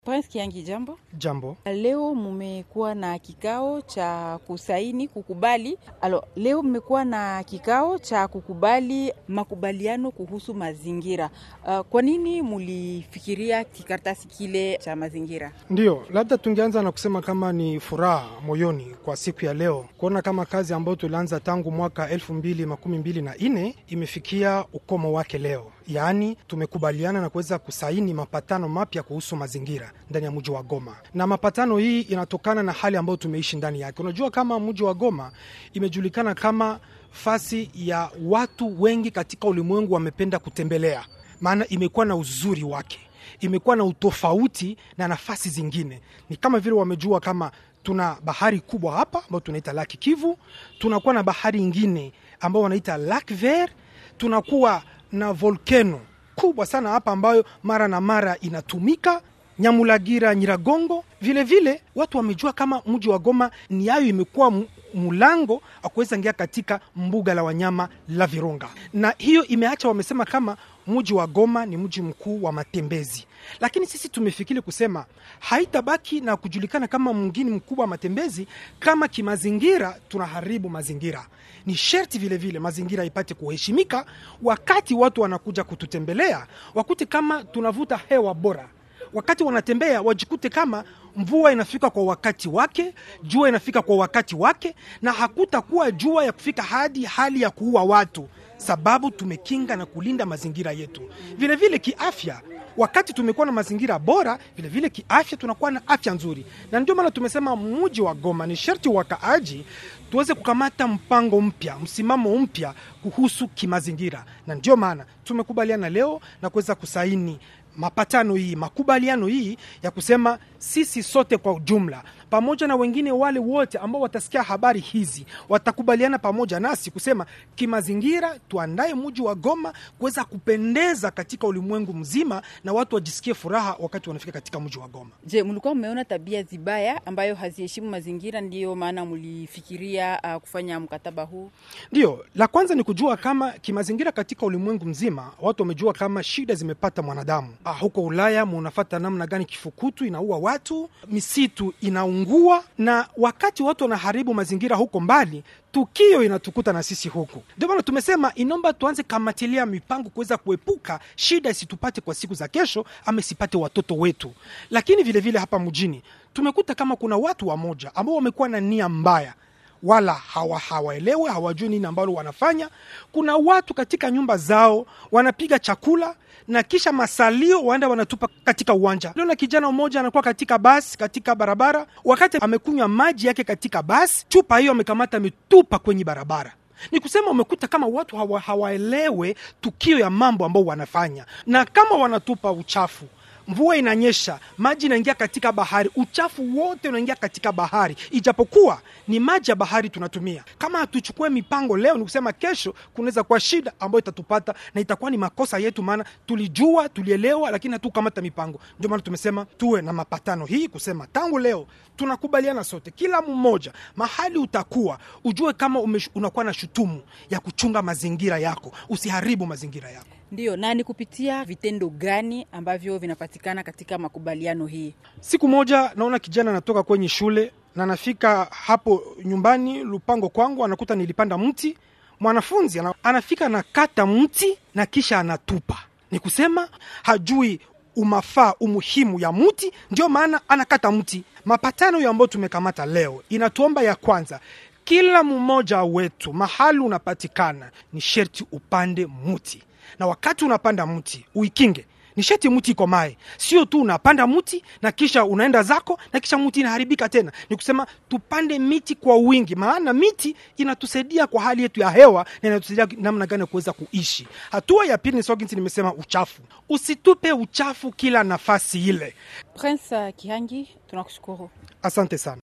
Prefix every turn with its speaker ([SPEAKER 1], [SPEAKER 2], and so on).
[SPEAKER 1] Prince Kiangi, jambo.
[SPEAKER 2] Jambo.
[SPEAKER 1] Leo mumekuwa na kikao cha kusaini kukubali. Alo, leo mmekuwa na kikao cha kukubali makubaliano kuhusu mazingira. Uh, kwa nini mulifikiria kikaratasi kile cha mazingira?
[SPEAKER 2] Ndiyo, labda tungeanza na kusema kama ni furaha moyoni kwa siku ya leo kuona kama kazi ambayo tulianza tangu mwaka elfu mbili makumi mbili na nne imefikia ukomo wake leo, yaani tumekubaliana na kuweza kusaini mapatano mapya kuhusu mazingira ndani ya mji wa Goma, na mapatano hii inatokana na hali ambayo tumeishi ndani yake. Unajua kama mji wa Goma imejulikana kama fasi ya watu wengi katika ulimwengu wamependa kutembelea, maana imekuwa na uzuri wake imekuwa na utofauti na nafasi zingine. Ni kama vile wamejua kama tuna bahari kubwa hapa ambayo tunaita Laki Kivu, tunakuwa na bahari ingine ambayo wanaita Lac Vert, tunakuwa na volcano kubwa sana hapa ambayo mara na mara inatumika Nyamulagira, Nyiragongo. Vile vile watu wamejua kama mji wa Goma ni yayo imekuwa mlango akuweza ingia katika mbuga la wanyama la Virunga, na hiyo imeacha wamesema kama mji wa Goma ni mji mkuu wa matembezi, lakini sisi tumefikiri kusema haitabaki na kujulikana kama mgini mkubwa wa matembezi kama kimazingira tunaharibu mazingira. Ni sherti vile vile mazingira ipate kuheshimika, wakati watu wanakuja kututembelea wakute kama tunavuta hewa bora wakati wanatembea wajikute kama mvua inafika kwa wakati wake, jua inafika kwa wakati wake, na hakutakuwa jua ya kufika hadi hali ya kuua watu, sababu tumekinga na kulinda mazingira yetu. Vile vile kiafya, wakati tumekuwa na mazingira bora, vile vile kiafya tunakuwa na afya nzuri, na ndio maana tumesema mji wa Goma ni sharti wakaaji tuweze kukamata mpango mpya, msimamo mpya kuhusu kimazingira, na ndio maana tumekubaliana leo na kuweza kusaini mapatano hii makubaliano hii ya kusema sisi sote kwa ujumla pamoja na wengine wale wote ambao watasikia habari hizi watakubaliana pamoja nasi kusema kimazingira, tuandae mji wa Goma kuweza kupendeza katika ulimwengu mzima na watu wajisikie furaha wakati wanafika katika mji wa Goma.
[SPEAKER 1] Je, mlikuwa mmeona tabia zibaya ambayo haziheshimu mazingira, ndiyo maana mlifikiria uh, kufanya mkataba huu?
[SPEAKER 2] Ndio, la kwanza ni kujua kama kimazingira katika ulimwengu mzima watu wamejua kama shida zimepata mwanadamu. Ah, huko Ulaya munafata namna gani kifukutu inaua watu, misitu inaungua, na wakati watu wanaharibu mazingira huko mbali, tukio inatukuta na sisi huku. Ndio maana tumesema inomba tuanze kamatilia mipango kuweza kuepuka shida isitupate kwa siku za kesho, ama isipate watoto wetu. Lakini vilevile vile hapa mjini tumekuta kama kuna watu wamoja ambao wamekuwa na nia mbaya wala hawa hawaelewe hawajui nini ambalo wanafanya. Kuna watu katika nyumba zao wanapiga chakula na kisha masalio waenda wanatupa katika uwanja. Leo na kijana mmoja anakuwa katika basi katika barabara, wakati amekunywa maji yake katika basi, chupa hiyo amekamata ametupa kwenye barabara. Ni kusema umekuta kama watu hawa, hawaelewe tukio ya mambo ambao wanafanya, na kama wanatupa uchafu mvua inanyesha, maji inaingia katika bahari, uchafu wote unaingia katika bahari, ijapokuwa ni maji ya bahari tunatumia. Kama hatuchukue mipango leo, ni kusema kesho kunaweza kuwa shida ambayo itatupata na itakuwa ni makosa yetu, maana tulijua, tulielewa, lakini hatukamata mipango. Ndio maana tumesema tuwe na mapatano hii, kusema tangu leo tunakubaliana sote, kila mmoja mahali utakuwa ujue kama ume, unakuwa na shutumu ya kuchunga mazingira yako, usiharibu mazingira yako.
[SPEAKER 1] Ndio, na ni kupitia vitendo gani ambavyo vinapatikana katika makubaliano hii?
[SPEAKER 2] Siku moja naona kijana anatoka kwenye shule na anafika hapo nyumbani lupango kwangu, anakuta nilipanda mti. Mwanafunzi anafika anakata mti na kisha anatupa, ni kusema hajui umafaa umuhimu ya mti, ndio maana anakata mti. Mapatano hiyo ambayo tumekamata leo inatuomba ya kwanza kila mmoja wetu mahali unapatikana ni sherti upande mti na wakati unapanda mti uikinge, ni sheti mti iko mae, sio tu unapanda mti na kisha unaenda zako na kisha mti inaharibika tena. Ni kusema tupande miti kwa wingi, maana miti inatusaidia kwa hali yetu ya hewa na inatusaidia namna gani ya kuweza kuishi. Hatua ya pili ni soginsi, nimesema uchafu, usitupe uchafu kila nafasi ile.
[SPEAKER 1] Prince Kihangi, tunakushukuru,
[SPEAKER 2] asante sana.